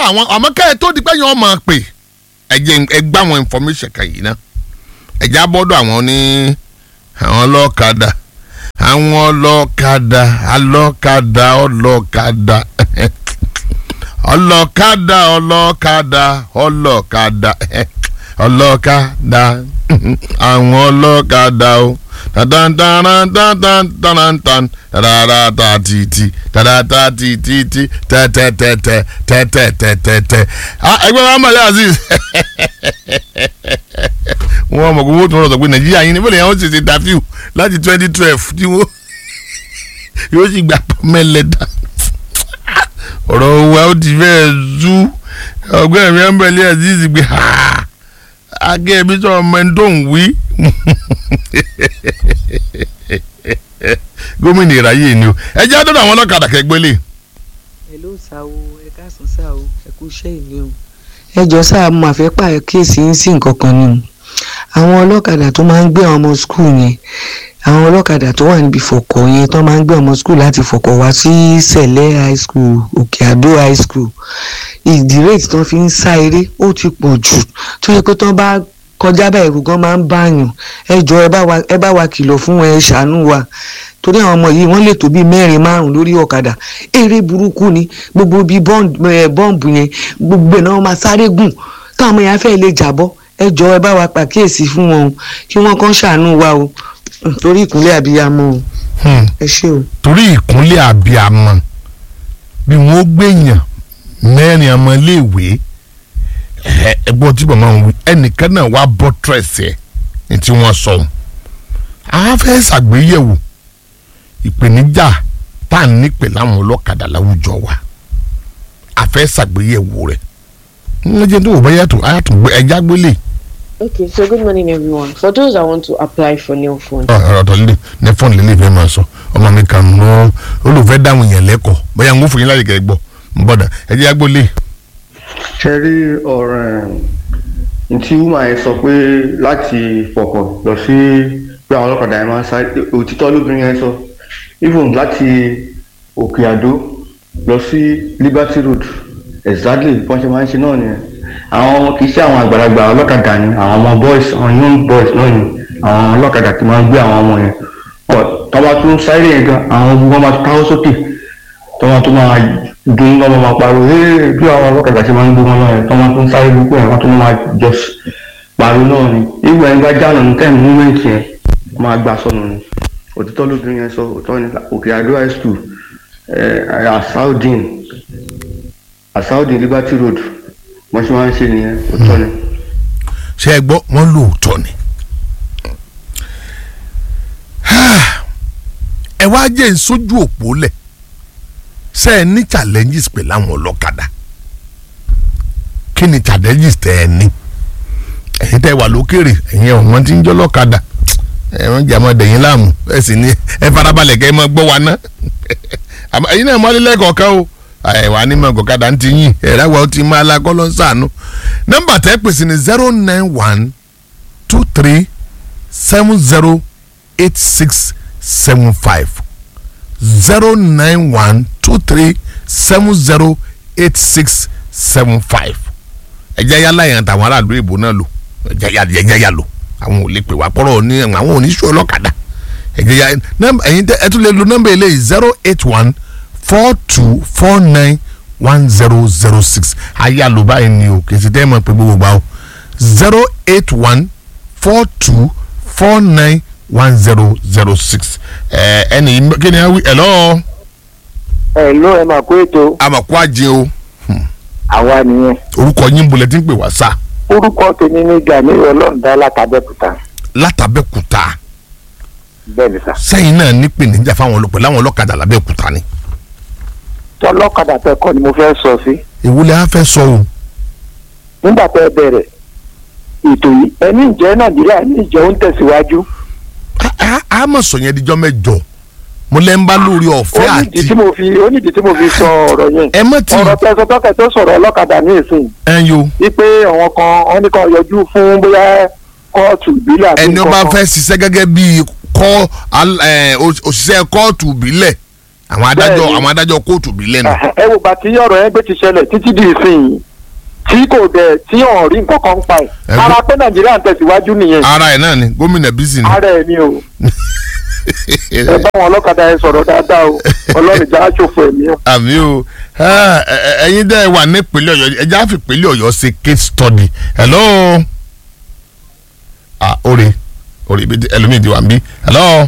àwọn àmọ́ kẹ́ ẹ tó di pé yẹn ọmọ pè ẹ jẹ́ ẹ gbá àwọn information kan yìí ná ẹ já bọ́dọ̀ àwọn ní àwọn ọlọ́kadà àwọn ọlọ́kadà alọ́kadà ọlọ́kadà ọlọ́kadà ọlọ́kadà ọlọ́kadà ọlọ́kadà àwọn ọlọ́kadà o tadantarantantantantan tadadata titi tadata titi tẹtẹtẹtẹ tẹtẹtẹtẹ ẹgbẹ́ wa mọ̀lẹ́ aziz wọ́n mọ̀ kó wọ́n tún rọ̀ sọ pé nàìjíríà yín ni bọ́lá yẹn wọ́n ti ṣe tàfíù láti twenty twelve tí wọ́n yóò sì gbà mẹ́lẹ́dá ọ̀rọ̀ wa ó ti fẹ́ẹ́ zú ọgbẹ́ mi ẹ̀mbẹ̀lẹ́ aziz gbé ha agẹ́ mi sọ ọmọ ẹni tó ń wí gómìnà ìráyè ni o ẹ jẹ́ àdọ́dọ̀ àwọn ọlọ́kadà kẹgbẹ́lẹ̀. hello sá o ẹ káàsán sá o ẹ kú iṣẹ́ ìní o. ẹ jọ sáà mo àfẹ́ pàkíyèsí yín sí nǹkan kan ni o àwọn ọlọ́kadà tó máa ń gbé àwọn ọmọ skul yẹn àwọn ọlọ́kadà tó wà níbi fọ̀kọ̀ yẹn tó máa ń gbé ọmọ skul láti fọ̀kọ̀ wá sí sẹ̀lẹ̀ high school òkè àdó high school ìdí rate tó fi ń sá eré ó ti pọ̀ jù tó yẹ pé tó bá kọjá bá ẹ̀rù gan máa ń báyàn ẹ jọ ẹ bá wa kìlọ̀ fún ẹ ṣàánú wa torí àwọn ọmọ yìí wọ́n lè tó bíi mẹ́rin márùn lórí ọ̀kadà eré burúkú ni gbogbo bíi bọ́ǹbù yẹn gbogbo ẹ̀ náà wọ́n máa sáré gùn táwọn ọmọ yẹn á fẹ́ lè jàbọ́ ẹ jọ ẹ bá wa pàkíyèsí fún wọn o kí wọ́n kàn ṣàánú wa o torí ìkúnlẹ̀ àbíyamọ o ẹ ṣé o. torí ìkúnlẹ̀ àbíyamọ bí wọ́n gbẹ̀yàn mẹ́rin ọmọléèwé ẹgbọ́n tí bàbá wọn wí ẹnìkan náà wá bọ́ tírẹ̀sì ẹ̀ ní tí wọ́n sọ ọ́n àwọn fẹ́ ṣàgbéyẹ̀wò ìpèníjà tá à ń nípè láwọn ọlọ́kadà láwùjọ wa a fẹ́ ṣàgbéyẹ̀wò rẹ̀ ń jẹ́ tó o bá yàtọ̀ àyàtọ̀ ẹja gbélé. Okay, so good morning everyone. For those that want to apply for new phone. ọ̀rọ̀ tó lè ní fọ́ọ̀nù lè lè fẹ́ máa sọ ọmọ mi kàn mọ́ olùfẹ́ dáhùn yẹn lẹ́kọ̀ọ́ bóyá ń wọ́n fún yín láyé kẹ́ gbọ́ ń bọ̀dà ẹja gbélé. ṣe rí ọ̀rọ̀ ẹ̀ tí woman yẹn sọ pé láti fọkọ̀ lọ sí pé àwọn ọlọ́kadà yẹn máa ń sáré òtítọ́ lóbìnrin yẹn sọ even láti òkè àdó lọ sí liberty road exactly bí wọ́n ṣe máa ń ṣe náà nìyẹn àwọn kì í ṣe àwọn àgbàlagbà ọlọ́kadà ni àwọn ọmọ boys àwọn young boys náà ni àwọn ọlọ́kadà ti máa ń gbé àwọn ọmọ yẹn tọ́ba tún sáré yẹn gan àwọn ogun wọn máa káwọ́ sókè tọ́ba tún máa dùn lọ́mọ máa pariwo ee bí àwọn ọlọ́kadà ṣe máa ń gbé wọn náà yẹn tọ́ba tún sáré gbogbo yẹn wọ́n tún máa jọ pariwo náà ni ìgbà yẹn bá jáàlọ́ ní tẹ́ẹ̀mù múmẹ́ǹtì yẹn máa gbà sọnù ni òtítọ́ lóbìnrin yẹn sọ òtítọ́ ni òkè àdó high school asaudin asaudin liberty road wọ́n ṣe máa ń ṣe nìyẹn òtítọ́ ni. ṣé ẹ gbọ́ wọ́n lóòótọ́ ni ẹ wá jẹ́ ìsójú òpó lẹ̀ ṣe ẹ ní challenges pẹ̀lú àwọn ọlọ́kadà kí ni challenges tẹ ẹ ní ẹ̀yin tẹ́ wà lókèrè ẹ̀yin ọ̀wọ́n tí ń jọ́ lọ́kadà ẹ̀wọ̀n jẹ́ àmọ́ dẹ̀yìn láàmú ẹ sì ní ẹ farabalẹ̀ kẹ́ ẹ máa gbọ́ wa ná ẹ̀yin náà mọ́lẹ́ lẹ́kọ̀ọ́kan o ẹ̀wà ní mọ̀ gọ̀kadà ń ti yìn ẹ̀rá wa ó ti máa lakọ́ lọ sànú nọ́mbà tẹ́ pèsè ní zero nine one two three seven zero eight six seven five zero nine one two three seven zero eight six seven five ẹ̀jẹ̀ yálà yẹn àtàwọn aráàlú ìbò náà lò ẹ̀jẹ̀ yà lò àwọn ò lè pè wá pọ́rọ̀ ní àwọn oníṣòwò ọlọ́kadà ẹ̀jẹ̀ yà ẹ̀yin ẹ tún lè lo nọ́mbà eléyìí zero eight one four two four nine one zero zero six ayálò báyìí ni o kì í ti tẹ́ ẹ mọ̀ pé gbogbo gbà o zero eight one four two four nine one zero zero six ẹ ẹni kí ni a wí hello. hello ẹ máa kó ètò. àmàkù àjẹ o. àwa nìyẹn. orúkọ yín bolẹ̀ tí ń pè wá sá. orúkọ tèmi ní gani ọlọ́ọ̀dá látàbẹ́kúta. látàbẹ́kúta. bẹ́ẹ̀ ni sà. sẹ́yìn náà nípìnìjà fáwọn olùpẹ̀ láwọn ọlọ́kadà lábẹ́kúta ni. tọ́lọ́kadà tẹ kọ́ ni mo fẹ́ sọ sí. ìwúlẹ̀ á fẹ́ sọ o. nígbà tẹ bẹ̀rẹ̀ ètò yìí ẹni ìjẹ́ nàìjíríà ní ìjẹ́ ń tẹ̀síwájú. a mọ̀ sọ yẹn díjọ́ mẹ́jọ mo lẹ́ ń bá lórí ọ̀fẹ́ àti. onídìí tí mo fi onídìí tí mo fi sọ ọ̀rọ̀ yẹn. ẹ mọ̀ tí. ọ̀rọ̀ tẹ̀sán tọ́kẹ̀ tó sọ̀rọ̀ ọlọ́kadà ní ìsìn. ẹ yo. wípé àwọn kan wọn ní kan yọjú fún bóyá kóòtù ìbílẹ̀ àti ẹni ó bá fẹ́ ṣiṣẹ́ gẹ́gẹ́ bíi kọ́ òṣìṣẹ́ kóòtù ìbílẹ̀ àwọn adájọ́ Bẹ́ẹ̀ni. àwọn adájọ́ kóòtù bí lẹ́nu. ẹ wò bá tí ọ̀rọ̀ yẹn gbé ti ṣẹlẹ̀ títí di ìsìn tí kò dẹ̀ tí wọn rí nǹkan kan pa ẹ̀ Ẹ ara gbọ́- pé nàìjíríà ń tẹ̀síwájú nìyẹn ara ẹ̀ náà ni gómìnà bísí ni. ara ẹ̀ ni o ẹ bá wọn ọlọ́kadà yẹn sọ̀rọ̀ dáadáa o ọlọ́run ìjà aṣòfò ẹ̀mí o. àmì o ẹ, ẹ, ẹ̀yin dẹ́ wà nípínlẹ̀ ọ̀yọ́ ẹjẹ́ àfi ìpínlẹ̀ ọ̀yọ́ ṣe case study hello ah ore ore ibi tí- ẹlòmíì ti wà ń bí hello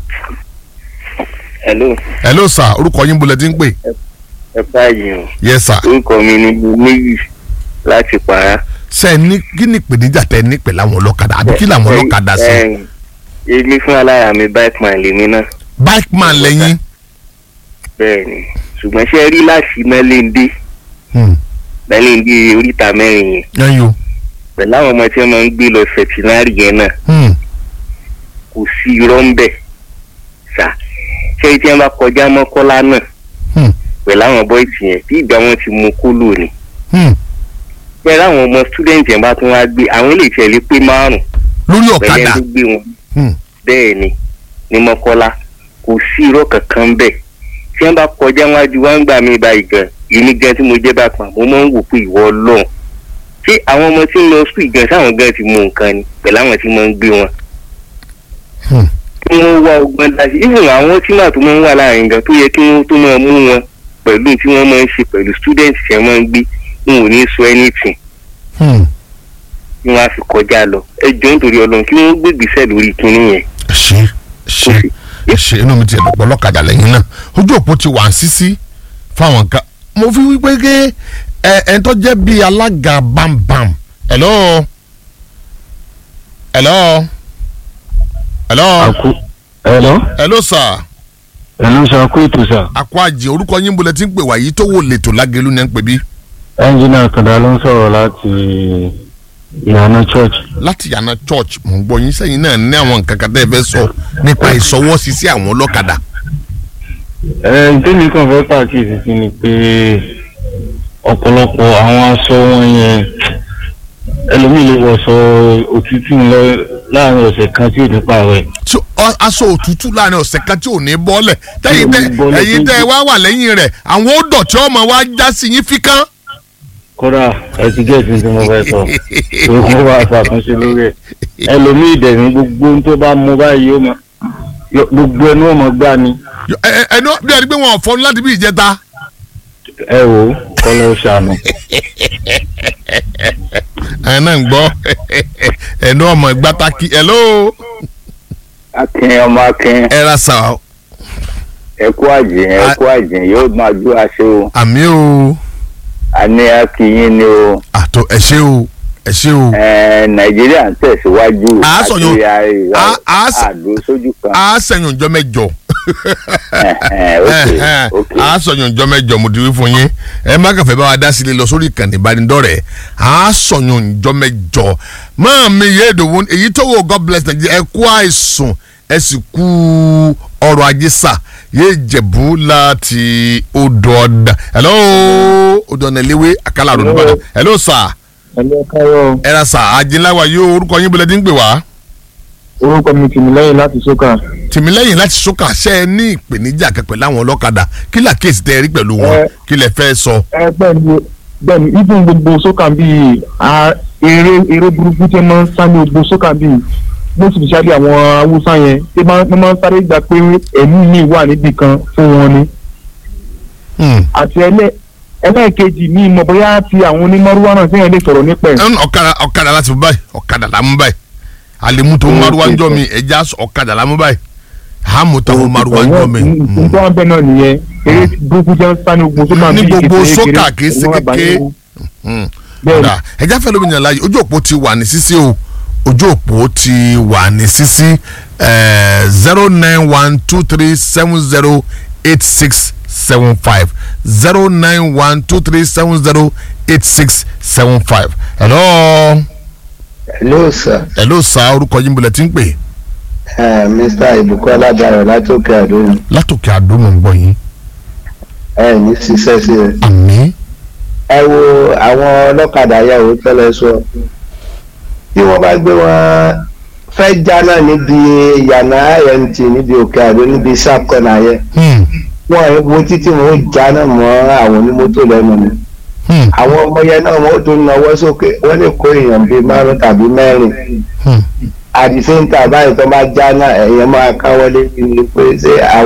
hello hello sir orúkọ yín bolẹ̀ ti ń pè ẹ báyìí o yes sir orúkọ mi ni níyì láti para. ṣe ẹ ní kí ni ìpèníjà tẹ ní pẹ̀lú àwọn ọlọ́kadà àbí kí làwọn ọlọ́kadà sí Ẹ, èmi fún aláya mi bike man lèmi náà bike man lẹ́yìn bẹ́ẹ̀ ni ṣùgbọ́n ṣe rí láti mẹ́lẹ́ndé Hmm, mẹ́lẹ́ndé oríta mẹ́rin yẹn yẹn yo pẹ̀lú àwọn ọmọ tí wọ́n máa ń gbé lọ sẹ̀tìnárì yẹn náà Hmm, kò sí irọ́ ń bẹ̀ ṣá ṣé tí wọ́n bá kọjá mọ́kọ́lá náà hmm, pẹ̀lú àwọn bọ́ìsì yẹn bí ìgbà wọn ti mú kóló ni hmm. pẹ̀lú àwọn ọmọ student yẹn bá tún wá gbé àwọn ilé ìtẹ̀lé pé márùn lórí pẹ̀lú ọ̀kadà ẹni tó gbé wọn Hmm, bẹ́ẹ̀ ni ní mọ́kọ́lá kò sí irọ́ kankan bẹ́ẹ̀ tí wọ́n bá kọjá wájú wá ń gbà mí báyìí gan èmi gan tí mo jẹ́ bá pa mo máa ń wò pé ìwọ ọlọ́run ṣé àwọn ọmọ tí ń lọ sùn gan sáwọn gan ti mú nǹkan ni pẹ̀lú àwọn tí wọ́n ń gbé wọn. Hmm. kí wọ́n wá ọgbọ́n láti even àwọn tí màá tó máa ń wà láàrin gan tó yẹ kí wọ́n tó máa mú wọn pẹ̀lú tí wọ́n máa ń ṣe pẹ̀lú student tí wọ́n máa ń gbé wọn ò ní sọ anything hmm. tí wọ́n á fi kọjá lọ ẹ jọ nítorí ọlọ́run kí wọ́n gbégbèsè lórí kinní yẹn ṣe ṣe ṣe inú mi ti ẹ̀dùn pọ̀ lọ́kadà lẹ́yìn náà ojú òpó ti wà ń sísí fáwọn nǹkan mo fi wípé ké ẹ ẹ tó jẹ́ bíi alága bámbám hello hello hello àkú ẹ̀lọ́ hello sir ẹ̀lọ́ sọ àkú ètò sà àkó àjẹ orúkọ yín bolẹ̀ tí ń pè wá yìí tó wò lẹ́tọ̀ lágẹ̀lú ní ẹ̀ ń pè bí ẹ́ńjìnà kàdá ló ń sọ̀rọ̀ láti ìyànà church láti yànnà church mò ń gbọ́ yín sẹ́yìn náà ní àwọn nǹkan kan tẹ́ ẹ fẹ́ sọ nípa ìsọwọ́sí sí àwọn ọlọ́kadà ẹ̀ tèmi kàn fẹ́ pàkíyèsí sí ni pé ọ̀pọ̀lọpọ̀ àwọn aṣọ wọn yẹn ẹlòmíì lè wọṣọ òtútù lọ láàrin ọ̀sẹ̀ kan tí ò ní pààrọ̀ ẹ̀ tí ọ- aṣọ òtútù láàrin ọ̀sẹ̀ kan tí ò ní bọ́lẹ̀ tẹ́yìn tẹ́ Tí ò ní bọ́lẹ̀ ẹ̀yin tó tẹ́ ẹ jù. wá wà lẹ́yìn rẹ̀ àwọn ó dọ̀tí ọmọ wa já sí yín fíkán. kódà ẹ ti gẹ̀ẹ́sì tí mo fẹ́ sọ pé kó bá ṣàtúnṣe lórí ẹ̀ ẹlòmíì dẹ̀ ní gbogbo ohun tó bá mú báyìí ó mọ yó- gbogbo ẹnu ó mọ gbá ni Yọ- ẹ- ẹ- ẹnu bí ẹni pé wọn ò fọnú láti bí ìjẹta. ẹ wò ó kọ́lọ́ ṣàánú. ẹ náà ń gbọ́ ẹnu ọmọ gbátákì hello akin ọmọ akin ẹ ra sà ó. ẹkú àjìn ẹkú àjìn yóò máa dú aṣọ o àmì o àní akínyìn ni o àtọ ẹ ṣé o ẹ ṣé o Ẹ, nàìjíríà ń tẹ̀síwájú À á sọ̀yún- àti à- à á sọ- àdó sójú kan a sẹyìn ọjọ́ mẹ́jọ. Ẹhẹn, ok ok a sọyún ọjọ́ mẹ́jọ mo ti wí fún yín ẹ má kàfẹ́ bá wa dá sílé lọ sórí ìkànnì ìbánidọ́rẹ̀ẹ́ a sọyún ọjọ́ mẹ́jọ máa mi yé èdòwò èyí tó wò god bless nàìjíríà ẹ kú àìsùn ẹ sì kú ọrọ̀ ajé sà yé jẹ̀bú láti odò ọ̀dà hello odò ọ̀nà ìléwé àkàlà àrùn nìbàdàn hello sà ẹ̀lẹ́ káyọ̀ ẹ ra sà àjìnláwa yóò orúkọ yín bọ́lẹ̀ tí ń pè wá orúkọ mi tì mí lẹ́yìn láti sókà. tìmílẹ́yìn láti sọ́kà ṣe é ní ìpèníjà kẹpẹ́ láwọn ọlọ́kadà kí làkèsí tẹ́ ẹ rí pẹ̀lú wọn Ẹ- kí lẹ fẹ́ sọ. ẹ bẹ́ẹ̀ni bẹ́ẹ̀ni even gbogbo sókà bíi a- eré eré burúkú tí wọ́n máa ń sá ní gbogbo sókà bíi bó sì fi ṣáájú àwọn haúsá yẹn tí wọ́n máa ń sáré gbà pé ẹ̀mí mi wà níbì kan fún wọn ni. Hmm. àti ẹlẹ́ ẹlẹ́ẹ̀kejì ní ìmọ̀ bóyá ti àwọn onímọ̀rúwá náà sẹ́yìn lè sọ̀rọ̀ nípa ẹ̀. ẹn ọ̀kadà ọ̀kadà láti mú báyìí ọ̀kadà la mú báyìí àlèmú tó ń maruwa ń jọ mi ẹja ọ̀kadà la mú báyìí hàmú tó ń maruwa ń jọ mi. Hmm. nǹkan bẹ́ẹ̀ náà nìyẹn eré burúkú jẹ́ ń sá ní gbogbo sókà Ní bíi gbogbo kékeré sókà kìí ṣe ẹ̀mí wà bá kékeré. yẹn wò. Hmm. bẹ́ẹ̀ni Kódà, ẹja fẹ́ lómi nàlá yìí ojú òpó ti wà ní sísí o ojú òpó ti wà ní sísí zero nine one two three seven zero eight six seven five zero nine one two three seven zero eight six seven five. hello hello sir hello sa orúkọ yín bọ̀lẹ̀ tí ń pè uh, mr ibukola dayo látòkè àdó látòkè àdó mò ń gbọ́ yín ẹ ní ṣiṣẹ́ sí ẹ. àmì ẹ wo àwọn ọlọ́kadà yàwó tẹ́lẹ̀ sọ bí wọ́n bá gbé wọn fẹ́ jáná níbi yànnà imt níbi òkè àdó níbi sharp corner yẹn wọn ẹ wo títí wọn ó jáná mọ́ àwọn onímọ́tò lẹ́nu ni Hmm. àwọn ọmọ yẹn náà wọn ó tún nawọ́ sókè wọ́n lè kó èèyàn bíi márùn tàbí mẹ́rin Hmm. àdìsẹ́ńtà báyìí tó bá jáná ẹ̀yẹ máa káwọ́lé ní pé ṣé àwọn.